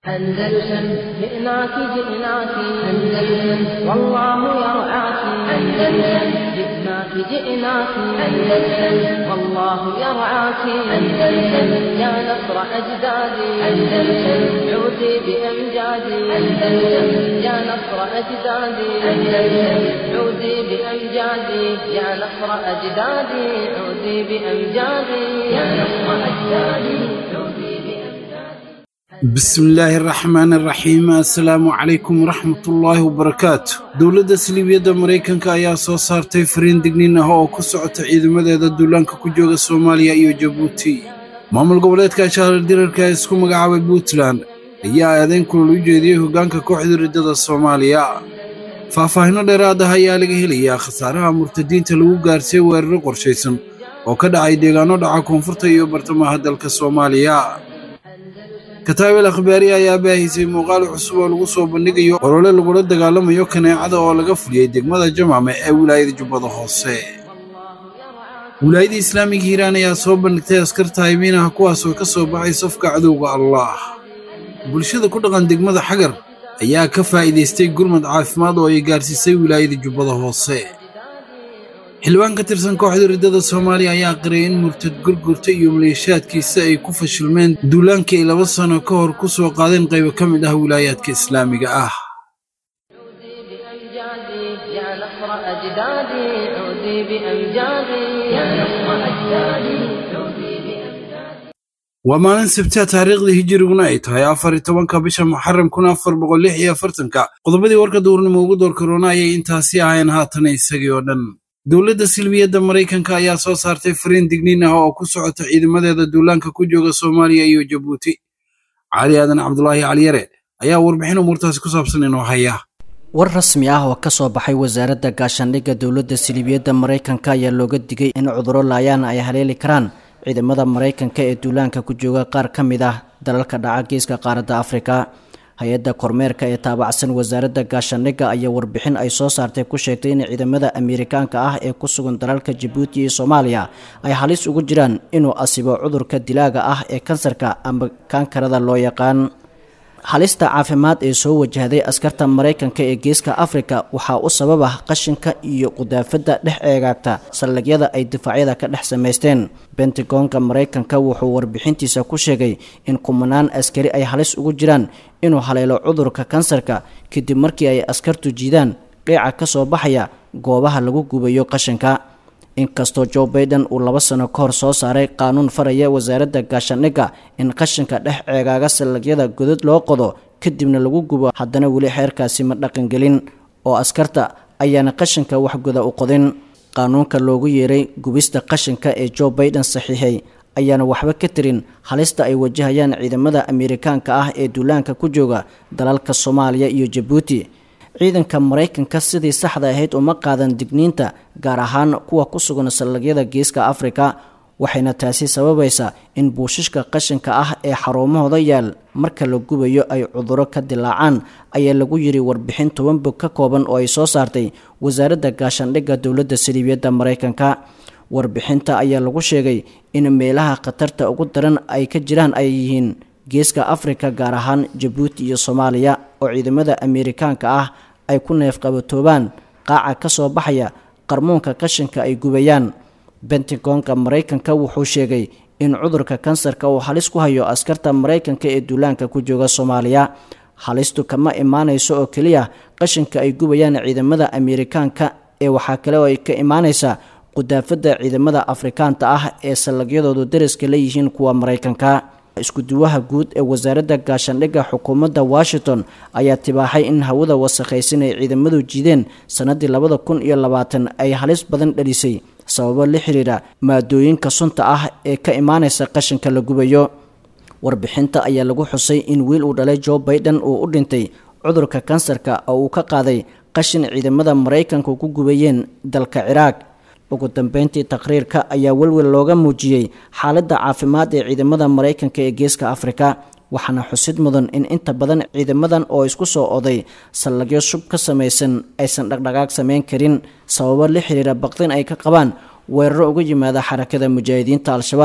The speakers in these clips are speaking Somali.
أندلسن جئناك جئناك أندلسن والله يرعاك أندلسن جئناك جئناك أندلسن والله يرعاك أندلسن يا نصر أجدادي أندلسن عودي بأمجادي أندلسن يا نصر أجدادي أندلسن عودي بأمجادي يا نصر أجدادي عودي بأمجادي يا نصر أجدادي عودي بأمجادي بسم illaahi araxmaan araxiim assalaamu calaykum waraxmatullaahi wabarakaatu dowladda saliibiyadda maraykanka ayaa soo saartay fariin digniin ah oo ku socota ciidamadeeda duulaanka ku jooga soomaaliya iyo jabuuti maamul goboleedka shahrar dirarka ee isku magacaabay puntland ayaa aadayn kulul u jeediyey hoggaanka kooxda riddada soomaaliya faahfaahinno dheeraad ah ayaa laga helayaa khasaaraha murtadiinta lagu gaarsiiyey weeraro qorshaysan oo ka dhacay deegaanno dhaca koonfurta iyo bartamaha dalka soomaaliya kataabel akhbaari ayaa baahisay muuqaal cusub oo lagu soo bandhigayo olole lagula dagaalamayo kaneecada oo laga fuliyey degmada jamaame ee wilaayada jubbada hoose wilaayada islaamiga hiiraan ayaa soo bandhigtay askar taayibiinaha kuwaasoo ka soo baxay safka cadowga allaah bulshada ku dhaqan degmada xagar ayaa ka faa'iidaystay gurmad caafimaad oo ay gaarsiisay wilaayada jubbada hoose xildhibaan ka tirsan kooxda riddada soomaaliya ayaa qirayay in murtad gurgurta iyo maleeshiyaadkiisa ay ku fashilmeen duulaankii ay laba sano ka hor ku soo qaadeen qaybo ka mid ah wilaayaadka islaamiga ah بأمجادي يا نصر أجدادي عودي بأمجادي يا نصر أجدادي عودي بأمجادي waa maalin sabtiha taariikhdii hijiriguna ay tahay afar iyo tobanka bisha muxaram kun afar boqol lix iyo afartanka qodobadii warka duurnimo ugu door karoona ayay intaasi ahayn haatan isagii oo dhan dowladda silmiyadda maraykanka ayaa soo saartay fariin digniin ah oo ku socota ciidamadeeda duulaanka ku jooga soomaaliya iyo jabuuti cali aadan cabdulaahi caliyare ayaa warbixin umuurtaasi ku saabsan inoo haya war rasmi ah oo ka soo baxay wasaaradda gaashaandhigga dowladda siliibiyadda maraykanka ayaa looga digay in cudurro laayaan ay haleeli karaan ciidamada maraykanka ee duulaanka ku jooga qaar ka mid ah dalalka dhaca geeska qaaradda afrika hay-adda kormeerka ee taabacsan wasaaradda gaashaandhigga ayaa warbixin ay soo saartay ku sheegtay in ciidamada ameerikaanka ah ee ku sugan dalalka jabuuti iyo soomaaliya ay halis ugu jiraan inuu asibo cudurka dilaaga ah ee kansarka ama kaankarada loo yaqaan halista caafimaad ee soo wajahday askarta maraykanka ee geeska afrika waxaa u sababa qashinka iyo qudaafadda dhex eegaagta saldhigyada ay difaacyada ka dhex samaysteen bentagonka maraykanka wuxuu warbixintiisa ku sheegay in kumanaan askari ay halis ugu jiraan inuu haleelo cudurka kansarka kadib markii ay askartu jiidaan qiica ka soo baxaya goobaha lagu gubayo qashinka inkastoo joe baiden uu laba sano ka hor soo saaray qaanuun faraya wasaaradda gaashaandhigga in qashinka dhex ceegaaga saldhigyada godad loo qodo kadibna lagu gubo haddana weli xeerkaasi ma dhaqangelin oo askarta ayaana qashinka waxgoda u qodin qaanuunka loogu yeeray gubista qashinka ee joe baiden saxiixay ayaana waxba ka tirin halista ay wajahayaan ciidamada ameerikaanka ah ee duulaanka ku jooga dalalka soomaaliya iyo jabuuti ciidanka maraykanka sidii saxda ahayd uma qaadan digniinta gaar ahaan kuwa ku sugan saldhigyada geeska afrika waxayna taasi sababaysaa in buushishka qashinka ah ee xarumahooda yaal marka la gubayo ay cuduro ka dilaacaan ayaa lagu yiri warbixin toban bog ka kooban oo ay soo saartay wasaaradda gaashaandhigga dowladda saliibiyadda maraykanka warbixinta ayaa lagu sheegay in meelaha khatarta ugu daran ay ka jiraan ay yihiin geeska afrika gaar ahaan jabuuti iyo soomaaliya oo ciidamada ameerikaanka ah ay ku neefqabatoobaan qaaca ka soo baxaya qarmuunka qashinka ay gubayaan bentagonka maraykanka wuxuu sheegay in cudurka kansarka uu halis ku hayo askarta maraykanka ee duulaanka ku jooga soomaaliya halistu kama imaanayso oo keliya qashinka ay gubayaan ciidamada ameerikaanka ee waxaa kale oo ay ka imaanaysaa qudaafadda ciidamada afrikaanta ah ee sallagyadoodu dariska la yihiin kuwa maraykanka iskuduwaha guud ee wasaaradda gaashaandhigga xukuumadda washington ayaa tibaaxay in hawada wasakhaysan ay ciidamadu jiideen sannaddii labada kun iyo labaatan ay halis badan dhalisay sababo la xiriira maadooyinka sunta ah ee ka imaanaysa qashinka la gubayo warbixinta ayaa lagu xusay in wiil uu dhalay joe baiden uu u dhintay cudurka kansarka oo uu ka qaaday qashin ciidamada maraykanka ku gubayeen dalka ciraaq ugu dambeyntii taqriirka ayaa welwel looga muujiyey xaaladda caafimaad ee ciidamada maraykanka ee geeska afrika waxaana xusid mudan in inta badan ciidamadan oo isku soo oday saldhigyo shub ka samaysan aysan dhaqdhaqaaq samayn karin sababo la xiriira baqdin ay ka qabaan weeraro uga yimaada xarakada mujaahidiinta al-shabaab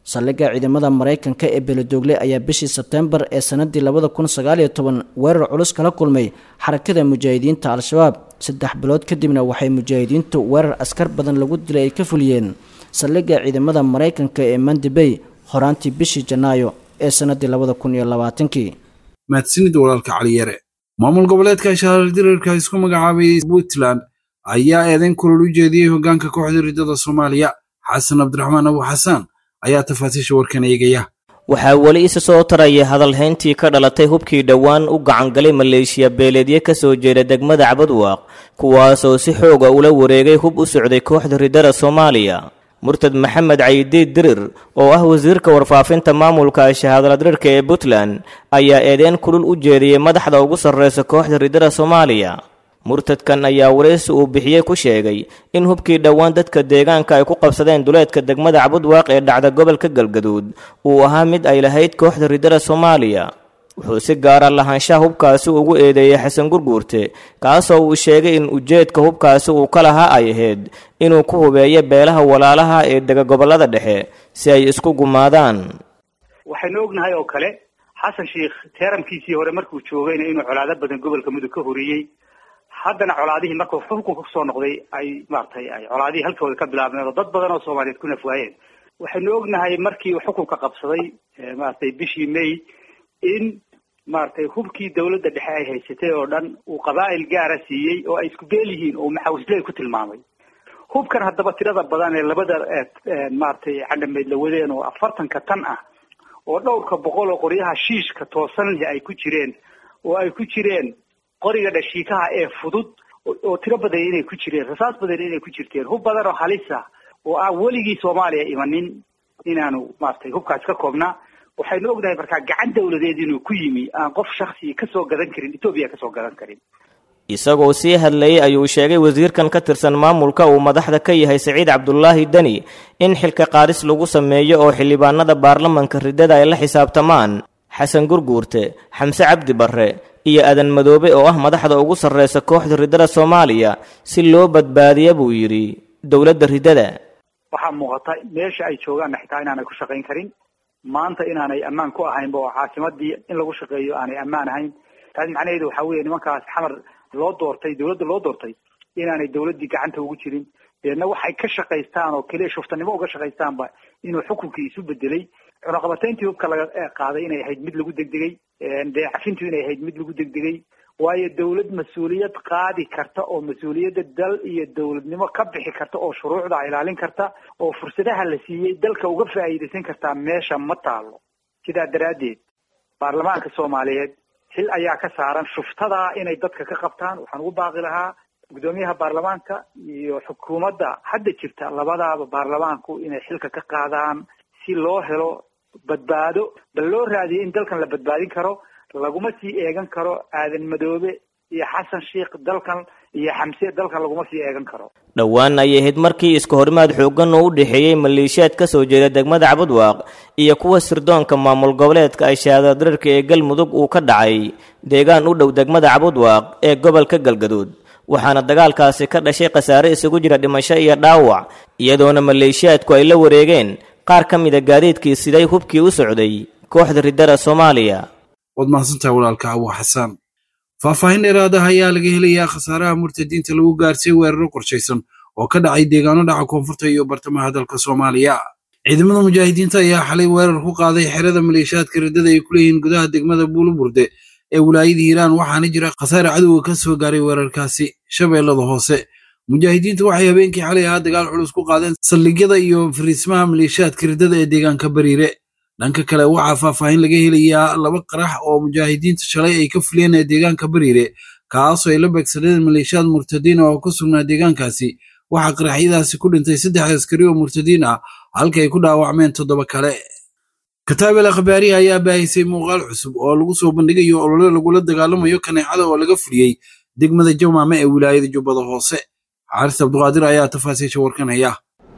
saldhigga ciidamada maraykanka ee beledoogle ayaa bishii sebteembar ee sanadii labada kun sagaaliyo toban weerar culus kala kulmay xarakada mujaahidiinta al-shabaab saddex bilood kadibna waxay mujaahidiintu weerar askar badan lagu dilay ay ka fuliyeen saldhigga ciidamada maraykanka ee mandibey horaantii bishii janaayo ee sanadii labada kun iyo labaatankii mahadsanid walaalka caliyare maamul goboleedka shaardirarka isku magacaabay puntland ayaa eedayn kulol u jeediyey hoggaanka kooxda riddada soomaaliya xasan cabdiraxmaan abu xasaan ayaa tafaasiisha warkan eegaya waxaa weli isa soo taraya hadalhayntii ka dhalatay hubkii dhowaan u gacangalay maleeshiya beeleedye ka soo jeeda degmada cabadwaaq kuwaasoo si xooga ula wareegay hub u socday kooxda riddada soomaaliya murtad maxamed cayidiid dirir oo ah wasiirka warfaafinta maamulka shahaadaladirarka ee puntland ayaa eedeyn kulul u jeediyey madaxda ugu sarreysa kooxda riddada soomaaliya murtadkan ayaa waraysi uu bixiyey ku sheegay in hubkii dhowaan dadka deegaanka ay ku qabsadeen duleedka degmada cabudwaaq ee dhacda gobolka galgaduud uu ahaa mid ay lahayd kooxda riddada soomaaliya wuxuu si gaara lahaanshaha hubkaasi ugu eedeeyey xasan gurguurte kaasoo uu sheegay in ujeedka hubkaasi uu ka lahaa ay ahayd inuu ku hubeeyo beelaha walaalaha ee dega gobollada dhexe si ay isku gumaadaan waxaynu ognahay oo kale xasan sheikh teeramkiisii hore markuu joogayna inuu colaado badan gobolka mudug ka horiyey haddana colaadihii markuu xukunka kusoo noqday ay maaragtay ay colaadihii halkooda ka bilaabmeen oo dad badan oo soomaaliyeed ku nafwaayeen waxaynu ognahay markii uu xukunka qabsaday maaragtay bishii may in maaragtay hubkii dawladda dhexe ay haysatay oo dhan uu qabaa'il gaara siiyey oo ay isku beel yihiin oo maxawisley ku tilmaamay hubkan haddaba tirada badan ee labada maaragtay cadhameyd la wadeen oo afartanka tan ah oo dhowrka boqol oo qoryaha shiishka toosan leh ay ku jireen oo ay ku jireen qoriga dhashiikaha ee fudud oo tiro badan inay ku jireen rasaas badan inay ku jirteen hub badan oo halisa oo aan weligii soomaaliya imanin inaanu maaragtay hubkaas ka koobnaa waxaynu ognahay markaa gacan dawladeed inuu ku yimi aan qof shaksi kasoo gadan karin etoobiya kasoo gadan karin isagoo sii hadlayay ayuu sheegay wasiirkan ka tirsan maamulka uu madaxda ka yahay saciid cabdulaahi deni in xilka qaadis lagu sameeyo oo xildhibaanada baarlamanka riddada ay la xisaabtamaan xasan gurguurte xamse cabdi barre iyo adan madoobe oo ah madaxda ugu sarreysa kooxda riddada soomaaliya si loo badbaadiya buu yidhi dowladda riddada waxaa muuqata meesha ay joogaanna xitaa inaanay ku shaqayn karin maanta inaanay ammaan ku ahaynba oo caasimadii in lagu shaqeeyo aanay ammaan ahayn taas macnaheedu waxaa weeye nimankaas xamar loo doortay dawladda loo doortay inaanay dawladdii gacanta ugu jirin deedna waxay ka shaqaystaan oo keliya shuftanimo uga shaqaystaanba inuu xukunkii isu bedelay cunaqabatayntii hubka laga qaaday inay ahayd mid lagu degdegay deecafintu inay ahayd mid lagu degdegay waayo dawlad mas-uuliyad qaadi karta oo mas-uuliyadda dal iyo dawladnimo ka bixi karta oo shuruucda ilaalin karta oo fursadaha la siiyey dalka uga faa'iidaysan kartaa meesha ma taalo sidaa daraaddeed baarlamaanka soomaaliyeed xil ayaa ka saaran shuftadaa inay dadka ka qabtaan waxaan ugu baaqi lahaa guddoomiyaha baarlamaanka iyo xukuumadda hadda jirta labadaaba baarlamaanku inay xilka ka qaadaan si loo helo badbaado bal loo raadiyo in dalkan la badbaadin karo laguma sii eegan karo aadan madoobe iyo xasan sheikh dalkan iyo xamse dalkan laguma sii eegan karo dhowaan ayay ahayd markii iska horimaad xooggan oo u dhexeeyey maleeshiyaad ka soo jeeda degmada cabudwaaq iyo kuwa sirdoonka maamul goboleedka ay shahaadadirarka ee galmudug uu ka dhacay deegaan u dhow degmada cabudwaaq ee gobolka galgaduud waxaana dagaalkaasi ka dhashay khasaare isugu jira dhimasho iyo dhaawac iyadoona maleeshiyaadku ay la wareegeen qaar ka mida gaadiidkii siday hubkii u socday kooxda riddada soomaaliya waad mahadsantahay walaalka abu xasaan faahfaahin dheeraadaha ayaa laga helayaa khasaaraha murtadiinta lagu gaarsiiyey weeraro qorshaysan oo ka dhacay deegaano dhaca koonfurta iyo bartamaha dalka soomaaliya ciidamada mujaahidiinta ayaa xalay weerar ku qaaday xerada maleeshiyaadka riddada ay ku leeyihiin gudaha degmada buuluburde ee wilaayada hiiraan waxaana jira khasaare cadowga ka soo gaaray weerarkaasi shabeellada hoose mujaahidiintu waxay habeenkii xalay ahaa dagaal culus ku qaadeen saldhigyada iyo fariismaha maleeshiyaadka riddada ee deegaanka bariire dhanka kale waxaa faahfaahin laga helayaa laba qarax oo mujaahidiinta shalay ay ka fuliyeen ee deegaanka bariire kaasoo ay la beegsadeen maleeshiyaad murtadiin oo ku sugnaa deegaankaasi waxaa qaraxyadaasi ku dhintay saddex askari oo murtadiin ah halka ay ku dhaawacmeen toddoba kale kataabel akhbaarihi ayaa baahisay muuqaal cusub oo lagu soo bandhigayo olole lagula dagaalamayo kaneecada oo laga fuliyey degmada jamaame ee wilaayada jubbada hoose xaaris cabduqaadir ayaa tafaasiisha warkanaya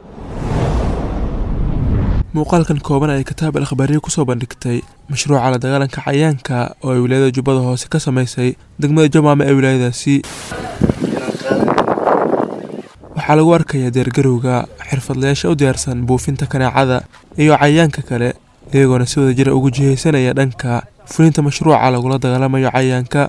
muuqaalkan kooban ay kataab al akhbaariya kusoo bandhigtay mashruuca la dagaalanka cayaanka oo ay wilaayada jubbada hoose ka samaysay degmada jamaame ee wilaayadaasi waxaa lagu arkayaa deergarowga xirfadlayaasha u diyaarsan buufinta kaneecada iyo cayayaanka kale iyagoona si wada jira ugu jihaysanaya dhanka fulinta mashruuca lagula dagaalamayo cayayaanka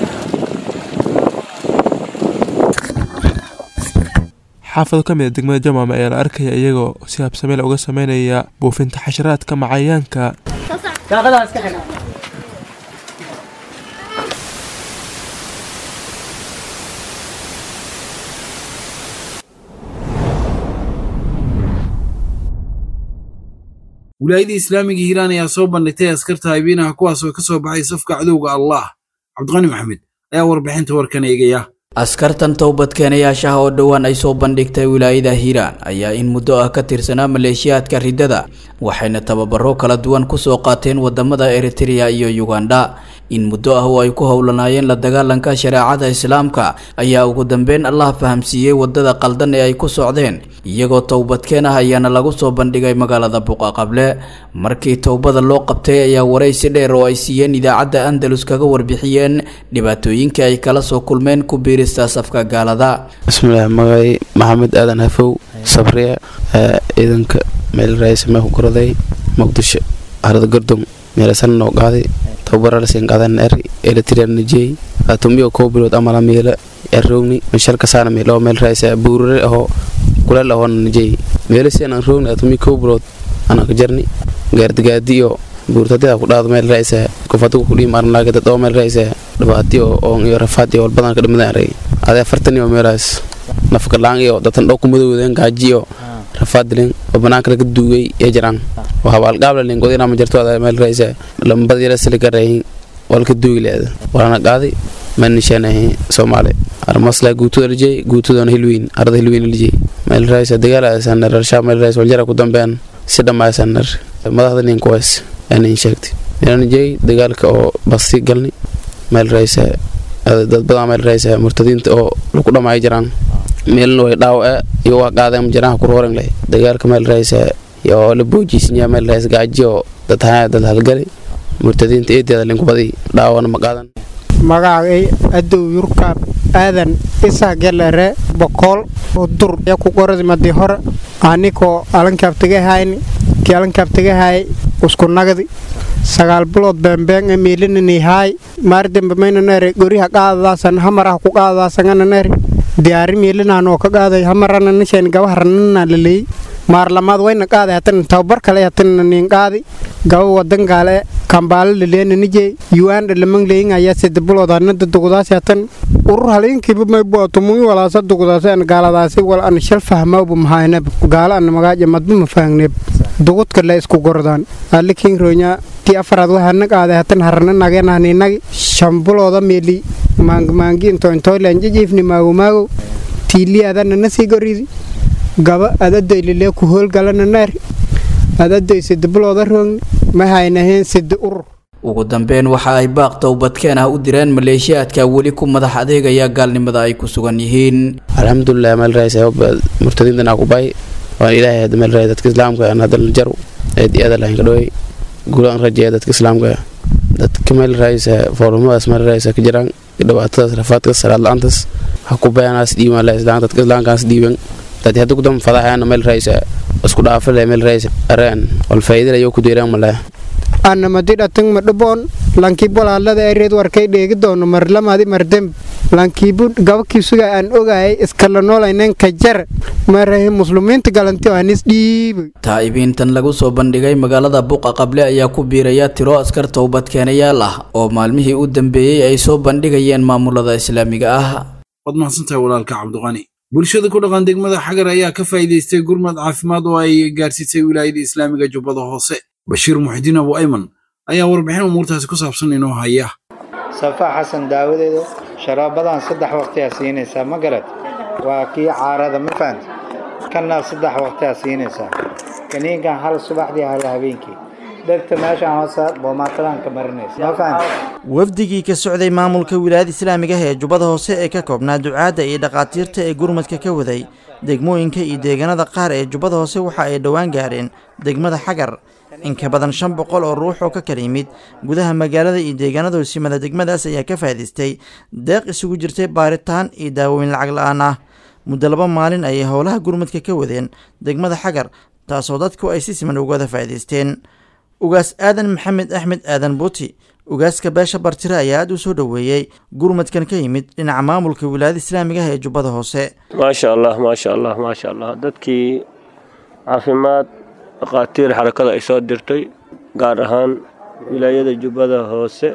xaafado ka mid a degmada jamaama ayaa la arkaya iyagoo si habsameel uga sameynaya buufinta xasharaadka macayaanka wilaayadii islaamiga hiiraan ayaa soo bandhigtay askarta haybiinaha kuwaas oo ka soo baxay safka cadowga allah cabdiqani maxamed ayaa warbixinta warkan eegaya askartan towbadkeenayaashaha oo dhowaan ay soo bandhigtay wilaayada hiiraan ayaa in muddo ah ka tirsanaa maleeshiyaadka riddada waxayna tababaro kala duwan kusoo qaateen wadamada eritrea iyo uganda in muddo ah oo ay ku howlanaayeen la dagaalanka shareecada islaamka ayaa ugu dambeyn allah fahamsiiyey wadada qaldan ee ay ku socdeen iyagoo towbadkeen ah ayaana lagu soo bandhigay magaalada buqaqable markii towbada loo qabtay ayaa waraysi dheer oo ay siiyeen idaacadda andalus kaga warbixiyeen dhibaatooyinka ay kala soo kulmeen ku biirista safka gaalada bismillaah magay maxamed aadan hafow sabriya ciidanka meel raayis mee ku koraday muqdisho harada gordon meelasan noo qaaday tababaralasiin qaadan er eritrea najey atumiyo kow bilood amala miila errowni mishalka saana miilo meel raayis buurare ahoo kuleel ahoona najey meelasiin aan rowni atumi kow bilood anaa ka jarni gaardigaadi iyo buurtadida ku dhaado meel raayis kufadigu kudhiim arnaagada dhoo meel raayis dhibaati oo iyo rafaad iyo walbadan ka dhimadan aray ade afartan iyo meelaas nafgalaan iyo datan dhoo kumadowdeen gaaji iyo rafaadilin oo banaanka laga duugay ee jiraan oo habaalgaablalin godina ma jirto ada meel raayis lambad yara siligarayin walka duugi leeda walana qaaday manishaanahi soomaali armasla guutuda lijey guutudana hilwiin arada hilwiin lijey meel raayis dagaalasanar arshaa meel raayis waljara ku dambean si dhammaysanar madaxda nin kuways anin sheegtay meelanijey dagaalka oo basti galni meel raayis dad badan meel raayis murtadiinta oo lagu dhamaayo jiraan meelna way dhaawace iyo waa qaadeen jiraan ku rooran leh dagaalka meel raayis iyo la boojiisnya meel raayis gaaji oo dad haa dad halgali murtadiinta eedeeda linku badi dhaawana ma qaadan magacay adow yurkaab aadan isa gelere bokool udur ya ku qoradi madi hore anikoo alankaabtagahayni kii alankaabtagahay usku nagdi sagaal bilood beembeeng e miilinanihaay maardembe maynanere goriha qaadadaasan hamarah ku qaadadaasangananere diyaari miilinanoo ka qaaday hamarana nishan gabaharanana laleey maarlamaad wayna qaaday hatan tababar kale hatan nin qaadi gaba wadan gaale kambaale laleena nijey yuanda lamang leyin ayaa sida bilood anada dugdaasi hatan urur halinkiiba maybuwa tumuyi walaasa dugdaasi an gaaladaasi wal an shal fahmawba mahayneb gaala an magaaja madba mafahangneb dugudka la isku gordaan alikin ronya tii afaraad waxaana qaaday hatan harana nageenahninagi shambilooda meeli maangmaangi intointoylan jijiifni maagomaago tiiliyaadana nasii goridi gaba adadoy lilee ku hoolgalana naari adadoy sida bilooda roogni ma haynaheen sida urur ugu dambeyn waxa ay baaq towbadkeen ah u direen maleeshiyaadka weli ku madax adeegaya gaalnimada ay ku sugan yihiin alxamdulilah meel raayis murtadiintan aku bay waan ilaahay hadda meel raayis dadka islaamka aan hadda jaru eed aada lahayn ka dhaway gulaan rajeeya dadka islaamka dadka meel raayis foorumadaas meel raayis ka jiraan dhibaatadaas rafaadkaas salaad la-aantaas ha ku bayanaas dhiiban la islaan dadka islaamkaas dhiiban dad hadda kudam fadaxayana meel raayis isku dhaafale meel raayis areen wal faa'iidada ayuu ku deeraan malaa anamadi dhatang madhaboon lankiibo laalada ereed warkay dheegi doono marlamadi mardem lankiibu gabakiisuga aan ogaayay iskala noolaynen ka jar marahe muslimiinta galanti anis dhiibay taa'ibiintan lagu soo bandhigay magaalada buqa qable ayaa ku biiraya tiro askar towbadkeenayaal ah oo maalmihii u dambeeyey ay soo bandhigayeen maamulada islaamiga ah waad mahadsantahay walaalka cabdiqani bulshada ku dhaqan degmada xagar ayaa ka faa'iidaystay gurmad caafimaad oo ay gaarsiisay wilaayada islaamiga jubbada hoose bashiir muxidiin abu ayman ayaa warbixin umuurtaasi ku saabsan inoo haya safaa xasan daawadeedu sharaabadan saddex waqtiyaa siinaysaa ma garad waa kii caarada ma fahanti kanna saddex waqtiyaa siinaysaa kaniinkan hal subaxdii hal habeenkii dhegta meeshaan hoose boomaatadan ka marinaysa ma fahanti wafdigii ka socday maamulka wilaayada islaamiga ee jubbada hoose ee ka koobnaa ducaadda iyo dhakhaatiirta ee gurmadka ka waday degmooyinka iyo deegaanada qaar ee jubbada hoose waxa ay dhowaan gaareen degmada xagar in ka badan shan boqol oo ruux oo ka kala yimid gudaha magaalada iyo deegaanada hoosimada degmadaas ayaa ka faa'idaystay deeq isugu jirtay baaritaan iyo daawooyin lacag la-aan ah muddo laba maalin ayay howlaha gurmadka ka wadeen degmada xagar taasoo dadku ay si siman ugada faa'iidaysteen ugaas aadan maxamed axmed aadan buuti ugaaska beesha bartire ayaa aada u soo dhoweeyey gurmadkan ka yimid dhinaca maamulka wilaayada islaamiga ah ee jubbada hoose maasha allah maasha allah maasha allah dadkii caafimaad dhakhaatiir xarakada ay soo dirtay gaar ahaan wilaayada jubbada hoose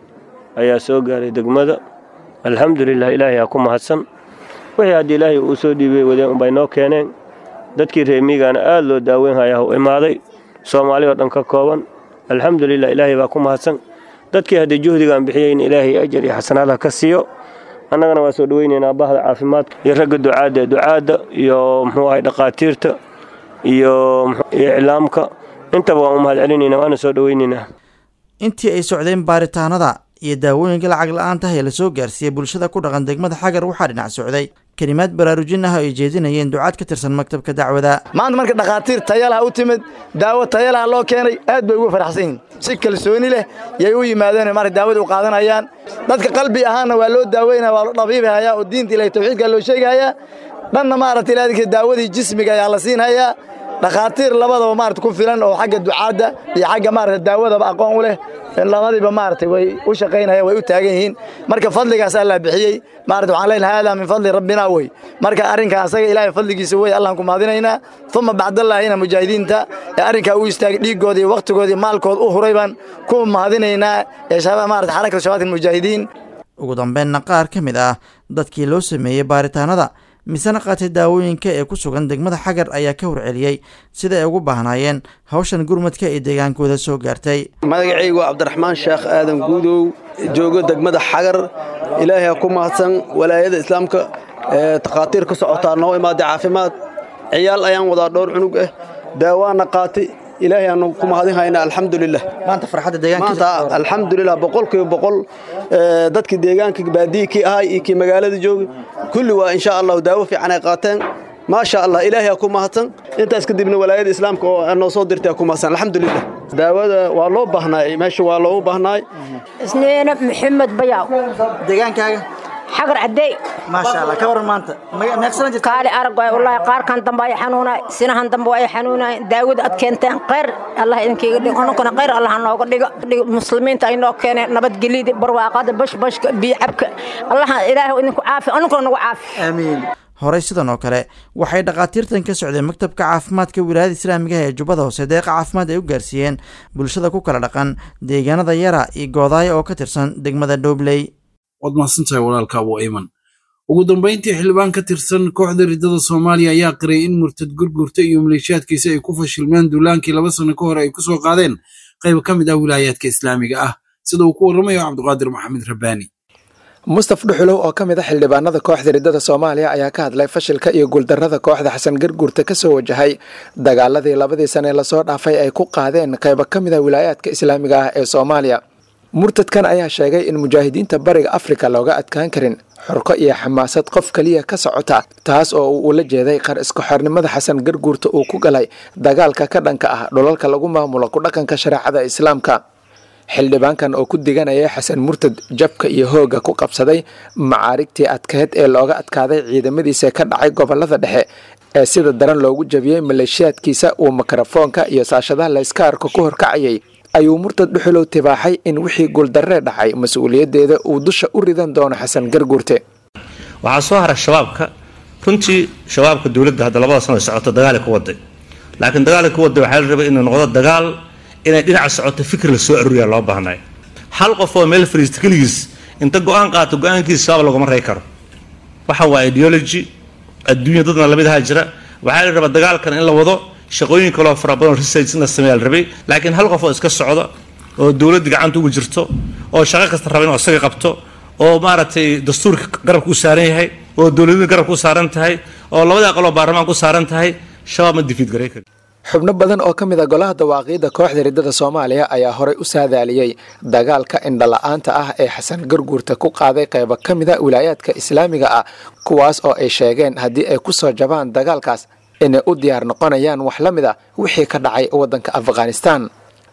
ayaa soo gaaray degmada alxamdulilah ilaahay aa ku mahadsan wixii haddii ilaahay uu soo dhiibay wadeen unbay noo keeneen dadkii reemigaana aada loo daaweyn hayaa u imaaday soomaali oo dhan ka kooban alxamdulilah ilaahay baa ku mahadsan dadkii haddii juhdigaan bixiyeyn ilaahay ajar iyo xasanaadha ka siiyo annagana waa soo dhoweynaynaa bahda caafimaadka iyo ragga ducaadda ducaadda iyo muxuu ahay dhakhaatiirta iyo iclaamka intaba waan u mahad celinaynaa waana soo dhoweynaynaa intii ay socdeen baaritaanada iyo daawooyinka lacag la-aanta ee lasoo gaarsiiyey bulshada ku dhaqan degmada xagar waxaa dhinac socday kelimaad baraarujin ah oo ay jeedinayeen ducaad ka tirsan maktabka dacwada maanta marka dhakhaatiir tayalaha u timid daawo tayalaha loo keenay aad bay ugu faraxsan yihin si kalsooni leh yay u yimaadeen marka daawada u qaadanayaan dadka qalbi ahaanna waa loo daaweynaya waa loo dhabiibhayaa oo diinta ilahay tawxiidka loo sheegahayaa dhanna maaragta ilaadinka daawadii jismiga ayaa la siinhayaa dhakhaatiir labadaba maarata ku filan oo xagga ducaadda iyo xagga maarata daawadaba aqoon u leh labadiiba maaragtay way u shaqaynayaan way u taagan yihiin marka fadligaas allah bixiyey maarata waxaan leenahay haadaa min fadli rabbina wey marka arrinka asaga ilaahay fadligiisa wey allahn ku mahadinaynaa uma bacdallaahina mujaahidiinta ee arrinkaa u istaagay dhiiggooda iyo wakhtigooda iyo maalkooda u huray baan ku mahadinaynaa ee maarata xarakata shabaabka mujaahidiin ugu dambeynna qaar ka mid ah dadkii loo sameeyey baaritaanada misena qaatay daawooyinka ee ku sugan degmada xagar ayaa ka horceliyey sida ay ugu baahnaayeen hawshan gurmadka ee deegaankooda soo gaartay magacaygu waa cabdiraxmaan sheekh aadan guudow joogo degmada xagar ilaahay ha ku mahadsan walaayada islaamka ee takhaatiir ka socotaa noo imaaday caafimaad ciyaal ayaan wadaa dhowr cunug ah daawaana qaatay ilaahay aanu ku mahadin haynaa alxamdulilah maanta farxadda deegaanka maanta alxamdulilah boqolkiiba boqol dadkii deegaanka baadiyi kii ahay iyo kii magaalada joogay kulli waa insha allahu daawo fiican ay qaateen maasha allah ilaahay ha ku mahadsan intaas kadibna walaayada islaamka oo noo soo dirtay ha ku mahadsan alxamdulilah daawada waa loo baahnaay meesha waa loogu baahnaay isniina maxamed bayaw deegaankaaga xagar cadey maasha allah ka waran maanta meeqsana jirta kaali arag waay wallaahi qaarkan dambe ay xanuunay sinahan dambe ay xanuunay daawada ad keenteen khayr allah idinkiiga dhigo anunkana khayr allah nooga dhigo muslimiinta ay noo keeneen nabadgelyada barwaaqada bashbashka biyo cabka allah ilaahu idinku caafi anunkana nagu caafi aamiin horey sidan oo kale waxay dhakhaatiirtan ka socdeen maktabka caafimaadka wilaayada islaamiga ee jubbada hoose deeqa caafimaad ay u gaarsiiyeen bulshada ku kala dhaqan deegaanada yara iyo goodaayo oo ka tirsan degmada dhobley waad mahadsantahay walaalka abu ayman ugu dambayntii xildhibaan ka tirsan kooxda riddada soomaaliya ayaa qiray in murtad gurgurta iyo maleeshiyaadkiisa ay ku fashilmeen duulaankii laba sano ka hor ay ku soo qaadeen qayb ka mid ah wilaayaadka islaamiga ah sida uu ku warramayo cabdiqaadir maxamed rabbaani mustaf dhuxulow oo ka mid a xildhibaanada kooxda riddada soomaaliya ayaa ka hadlay fashilka iyo guuldarrada kooxda xasan garguurta ka soo wajahay dagaaladii labadii sane lasoo dhaafay ay ku qaadeen qaybo ka mid a wilaayaadka islaamiga ah ee soomaaliya murtadkan ayaa sheegay in mujaahidiinta bariga afrika looga adkaan karin xurko iyo xamaasad qof keliya ka socota taas oo uu ula jeeday qar isku xornimada xasan garguurta uu ku galay dagaalka ka dhanka ah dhulalka lagu maamulo ku dhaqanka shareecada islaamka xildhibaankan oo ku diganaya xasan murtad jabka iyo hoogga ku qabsaday macaarigtii adkeed ee looga adkaaday ciidamadiisa ka dhacay gobolada dhexe ee sida daran loogu jabiyey maleeshiyaadkiisa uu mikrofoonka iyo saashadaha layska arko ku horkacayay ayuu murtad dhuxulow tibaaxay in wixii guuldarree dhacay mas-uuliyaddeeda uu dusha u ridan doono xasan garguurte waxaa soo haray shabaabka runtii shabaabka dowladda hadda labada sano socoto dagaali ku waday laakiin dagaali ku waday waxaa la rabay inuu noqdo dagaal inay dhinaca socoto fikir la soo aruuriyaa loo baahnay hal qof oo meel fariista keligiis inta go-aan qaato go-aankiisa shabaab laguma rey karo waxa waa ideology adduunya dadna lamid ahaa jira waxaa la rabaa dagaalkan in la wado shaqooyin kaloo fara badan research in la sameeyaa la rabay laakiin hal qof oo iska socda oo dowladda gacanta ugu jirto oo shaqo kasta raba inuu isaga qabto oo maaragtay dastuurka garabka u saaran yahay oo dowladda garabka u saaran tahay oo labada aqaloo baarlamaanka u saaran tahay shabaab ma difiid garay kari xubno badan oo ka mid a golaha dawaaqiidda kooxda riddada soomaaliya ayaa horey u saadaaliyey dagaalka indhala-aanta ah ee xasan garguurta ku qaaday qaybo ka mid a wilaayaadka islaamiga ah kuwaas oo ay sheegeen haddii ay ku soo jabaan dagaalkaas inay u diyaar noqonayaan wax la mid a wixii ka dhacay waddanka afghanistan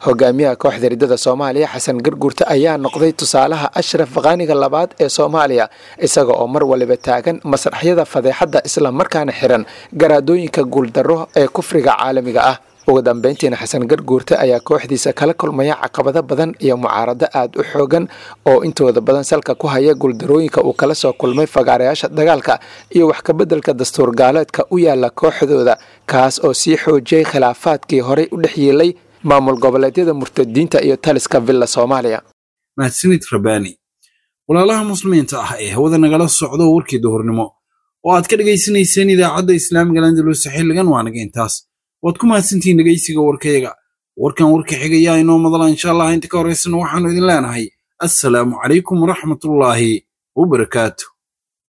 hogaamiyaha kooxda riddada soomaaliya xasan garguurte ayaa noqday tusaalaha ashraf qaaniga labaad ee soomaaliya isaga oo mar waliba taagan masraxyada fadeexadda islamarkaana xiran garaadooyinka guuldarro ee kufriga caalamiga ah ugu dambeyntiina xasan garguurte ayaa kooxdiisa kala kulmaya caqabado badan iyo mucaarado aad u xoogan oo intooda badan salka ku haya guuldarooyinka uu kala soo kulmay fagaarayaasha dagaalka iyo wax kabeddelka dastuur gaaleedka u yaala kooxdooda kaas oo sii xoojiyey khilaafaadkii horey u dhex yeelay maamul goboleedyada murtadiinta iyo taliska villa soomaaliya mahadsanid rabaani walaalaha muslimiinta ah ee hawada nagala socdo warkii duhurnimo oo aad ka dhegaysanayseen idaacadda islaamiga landalus xilligan waa naga intaas waad ku mahadsantihiin dhegaysiga warkayaga warkan warka xigayaa inoo madala insha allah inta ka horaysana waxaannu idin leenahay assalaamu calaykum waraxmatullaahi wabarakaatu